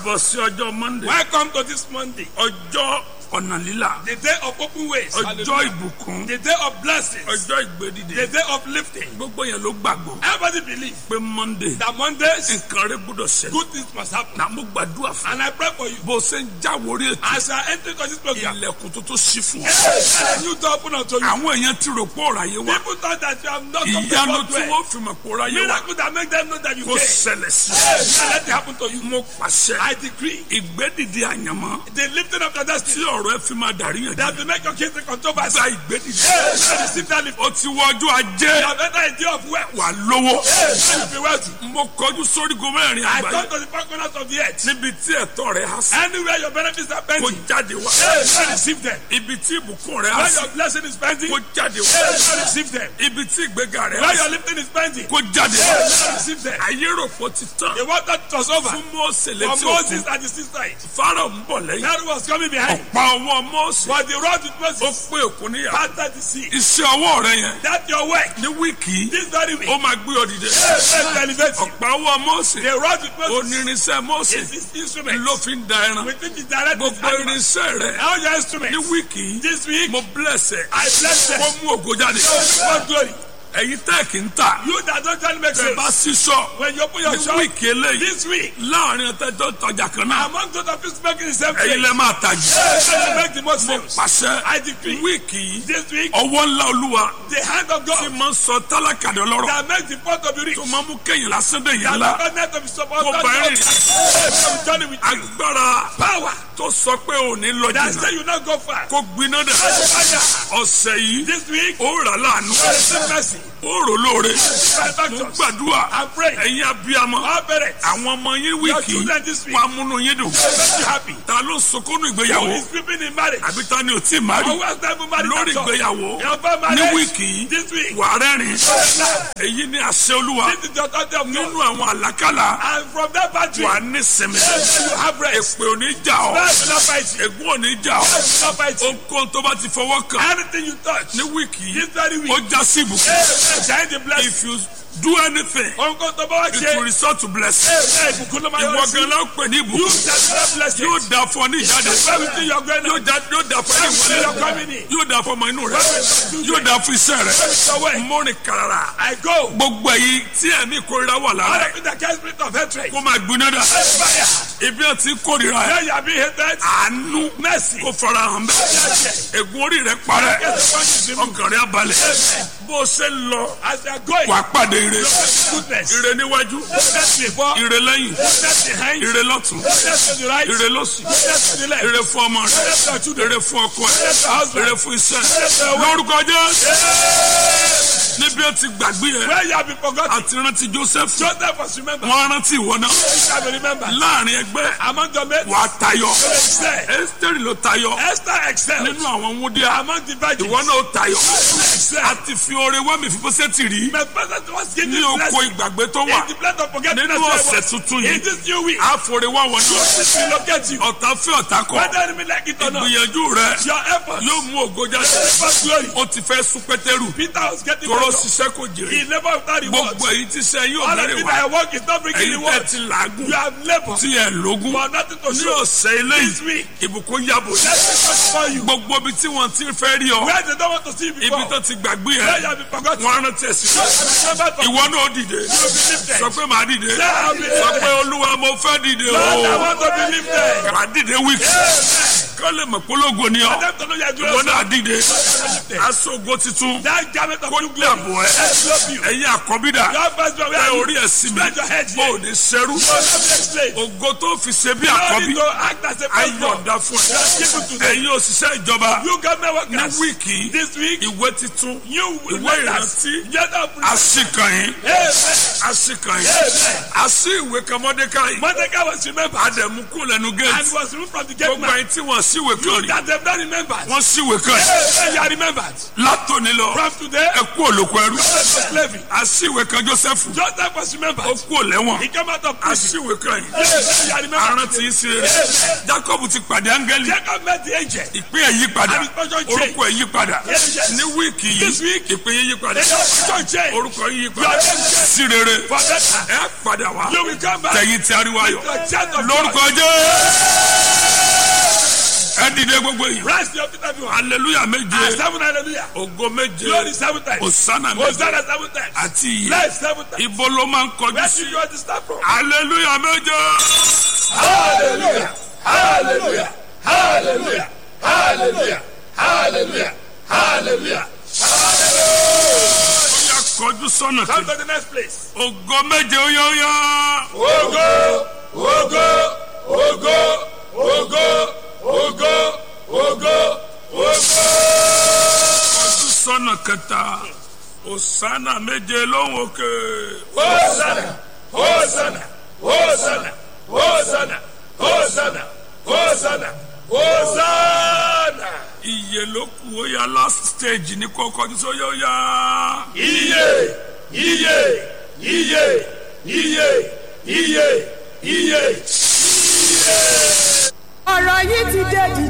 káàbọ̀ sí ọjọ́ monday Welcome to this Monday, ọjọ́ ọ̀nà lílà the day of open ways, ọjọ́ Hallelujah. ìbùkún the day of blessings, ọjọ́ the ìgbédìde day of lifting. gbogbo yẹn ló gbàgbọ́ Everybody believe pé monday that Mondays, nǹkan rẹ gbọ́dọ̀ ṣẹlẹ̀ good things must happen. náà mo gbàdúrà fún And I pray for you. bó o ṣe ń jáwórí ètò As you are entering to this program, ilẹ̀kùn tó tó ṣí fún ọ. let a new door open unto you. àwọn èèyàn ti rò pé ọ̀rọ̀ ayé wa People thought that you have not come to ìyanu God tí well. wọ́n fi mọ̀ pé ọ̀rọ̀ ayé wa Miracle that make them know that you kò care. ṣẹlẹ̀ sí Yes, let it happen to you. mo pàṣẹ I decree ìgbédìde àyànmọ́ the lifting of your tí destiny ọ̀rọ̀ ẹ fi máa dàrí yàn that will make your kids the controversy. gba ìgbédìde Yes, let receive that lift. ó ti wọ ọjọ́ ajé You have entered a day of wealth. wà lówó Yes, let you be wealthy. mo kọjú sórígun mẹ́rin I àgbáyé come to the four corners of the earth. níbi tí ẹ̀tọ́ rẹ̀ há sí Anywhere your benefits are kó pending, jáde wá yes, let receive them. ibi tí ìbùkún rẹ̀ há Where sí your blessing is pending, kó jáde wá yes, let receive them. ibi tí ìgbéga rẹ̀ há Where sí your lifting is pending, kó jáde wá yes, let receive them. ayé rò pé ó ti tán The water was over fún Mósè for létí Moses òkun at the seaside. Fáráò ń bọ̀ lẹ́yìn Pharaoh was coming behind. ọ̀pá ọwọ́ Mósè But the road with ó Moses pé òkun níyà parted the sea. iṣẹ́ ọwọ́ rẹ̀ yẹn That your work, ní wíìkì yìí this very week, ó máa gbé ọ dìde yes, let me elevate you. ọ̀pá ọwọ́ Mósè The road with Moses onírinṣẹ́ Mósè is his instrument. ló fi ń da ẹran We think it's direct with gbogbo animals. irinṣẹ́ rẹ̀ Now your ní instruments. wíìkì yìí This week, mo bless ẹ I bless them. kó mú ògo jáde God glory. ẹ̀yin tẹ́ẹ̀kì ń tà You that don't tell me make bẹ́ẹ̀ bá sense. sísọ When you open your ní shop wíìkì eléyìí this week, láàrin ọ̀tẹ́jọ́ tọjà kan náà among those of you making the same ẹ̀yin thing, lẹ́ máa tà jù yes, let me make the most mo sales. pàṣẹ I decree wíìkì yìí this week, ọwọ́ ńlá olúwa the hand of tí God máa ń sọ tálákà dé ọlọ́rọ̀ that makes the pot of the rich, tó máa ń mú kéyìn lásán dé yìí that ńlá the covenant of his support, kó bá ẹ̀rìn yes, I'm journey with you. agbára Power tó sọ pé ò ní lọ that jìnnà say you not go far. kó gbiná dẹ̀ Fire. ọ̀sẹ̀ yìí This week, ó rà láàánú receive mercy. ó rò lóore mo Benefactors, gbàdúrà I pray. ẹ̀yin abiyamọ Our parents, àwọn ọmọ yín your wíìkì children this week, wàá múnú yín dùn make you happy. ta ló sunkúnú Who ìgbéyàwó is sleeping in marriage? àbí ta ni ò tí ì má rí Who has never married lórí at all? ìgbéyàwó Your first ní marriage wíìkì yìí this week. wà rẹ́rìn This èyí ni àṣẹ olúwa is the authority of nínú God. àwọn àlákàlà And from that battery, wà ní sinmi you have rest. èpè ò ní jà ọ́ Rest will not fight you. ègún ò ní jà ọ́ Rest will not fight you. ohunkóhun tó bá ti fọwọ́ kàn Anything you touch, ní wíìkì yìí this very ó week, já sí ìbùkún shine the blessing. if you do anything Ohunkóhun tó bá wá it will ṣe, result to blessing ẹ ìbùkún ló máa ìwọ yọrí sí. gan la ń pè ní You ìbùkún shall not bless yóò it. dà fún ọ ní ìjáde Everything you're going yóò on, dà yóò dà fún ẹni everything you're wọlé coming in, yóò dà fún ọmọ inú rẹ yóò dà fún iṣẹ́ rẹ your way. mọ́rin kàràrà I go. gbogbo èyí tí ẹ̀mí ìkórira wà All lára of it that carries spirit of hatred. kó máa gbiná dà Fire. ibi ẹ̀ tí kórira ẹ̀ Where you are being hated, àánú mercy. kó fara hàn bẹ́ẹ̀ ègún orí rẹ parẹ́ Yes, the one is removed. ọkàn rẹ abalẹ̀ bó o ṣe ń lọ As they are going, wà á pàdé ire goodness. ire níwájú Goodness before, ire lẹ́yìn goodness behind, ire lọ́tún goodness to the right, ire lọ́sì goodness to the left, ire fún ọmọ rẹ goodness to our children, ire fún ọkọ ẹ goodness to our husband. ire fún iṣẹ́ Goodness to our wife. lórúkọ Jésù Yes. níbi ẹ ti gbàgbé ẹ Where you have been forgotten, àti rántí Joseph Joseph was remembered. wọn rántí ìwọ náà You shall be remembered. láàrin ẹgbẹ́ Among the men, wàá tayọ excel. Ẹ́sítérì ló tayọ Esther excelled. nínú àwọn wúndíá Among the virgins, ìwọ náà ó tayọ excel. àti fi oore wá mi fi bó ṣe ti rí My present was given ní oko blessing. ìgbàgbé tó wà In the blood of forgetfulness, nínú I ọ̀sẹ̀ was- tuntun In yìí this new week, àforí wá wọn náà this will locate you. ọ̀tá fẹ́ ọ̀tá kọ̀ Whether enemy like it or not, ìgbìyànjú rẹ your effort, yóò mú ògo jáde first glory. ó ti fẹ́ sún pétérù Peter was getting tọrọ better. ṣiṣẹ́ kò jèrè He never without reward. gbogbo èyí tí sẹ́ yóò All of bẹ̀rẹ̀ it wá that I work is not bringing èyí tẹ́ reward. ti làágùn You have labored tí ẹ̀ lógún for nothing to ní show. ọ̀sẹ̀ eléyìí This week, ìbùkún yàbò let me touch for you. gbogbo ibi tí wọ́n ti fẹ́ rí ọ Where they don't want to see you ibi before. tó ti gbàgbé Where ẹ you have been forgotten. wọ́n rántí ẹ̀ sí Just remember to ìwọ náà dìde be lifted. sọ pé màá dìde Say, I'll be sọ lifted. pé olúwa mo fẹ́ dìde Lord, I o want to be lifted. màá dìde wíìkì kọ́ lè mọ̀ polongo ni ọ Let them to know you are ìwọ glorious. náà dìde lifted. aṣọ ògo titun That garment of kó new glory. dàbọ̀ ẹ Let's love you. ẹ̀yin àkọ́bídà Your first one, where ẹ are you? orí ẹ̀ sí mi Spread your head o here. ò ní ṣerú You will not be enslaved. ògo tó fi ṣe bí You don't àkọ́bí need to act as a firstborn. ayọ̀ǹda fún ẹ Just give it to them. ẹ̀yin òṣìṣẹ́ ìjọba You government ní workers. wíìkì This week, ìwé titun you ìwé letters. ìrántí Get up. àṣìkànyìn Amen. àṣìkànyìn Amen. àṣì ìwé kan Mọ́dékáì Mordecai was remembered àdẹ̀mú kú lẹ́nu and géètì was removed from the gate gbogbo man. ẹ̀yin tí wọ́n síwèé kan You rí that have not remembered. wọ́n síwèé kan rí Hey, you are remembered. látòní lọ From today, ẹ kú òlòkù ẹrú slavery. àsíwèé kan joseph Joseph was remembered. ó kú òlẹ́wọ̀n He came out of prison. àsíwèé kan yìí Hey, you are remembered. arántí í sí rere jacob ti pàdé áńgẹ́lì Jacob met the angel. ìpín ẹ̀ yí padà And his portion changed. orúkọ ẹ̀ yí padà Yes, yes. ní wíìkì This yìí week, ìpín yín yí padà Your portion changed. orúkọ yín yí Your padà name changed. sí rere For better. ẹ padà wá You will come back. tẹ̀yìn tí ariwo ayọ̀ Your child of lórúkọ God. jẹ́ ẹ dìde gbogbo yìí Rise to your feet everyone. hallelujah And méje seven hallelujah. ògo méje Glory seven times. osana méje Hosanna seven times. àti iye Life seven times. ibo ló máa ń kọjú Where sí should you understand from? hallelujah méje Hallelujah. Hallelujah. Hallelujah. Hallelujah. Hallelujah. Hallelujah. ó yá kọjú sọ́nà Come kejì to the next place. ògo méje ó yá ó yá Ogo, ogo, ogo, ogo, ogo, ogo, ogo. kọjú sọ́nà kẹta osana méje lóhùn òkè Hosanna, Hosanna, Hosanna, Hosanna, Hosanna, Hosanna, Hosanna. iye ló kù ó yá last stage ní kó kọjú sọ yá ó yá Iye, iye, iye, iye, iye, iye. ọ̀rọ̀ yìí ti dé di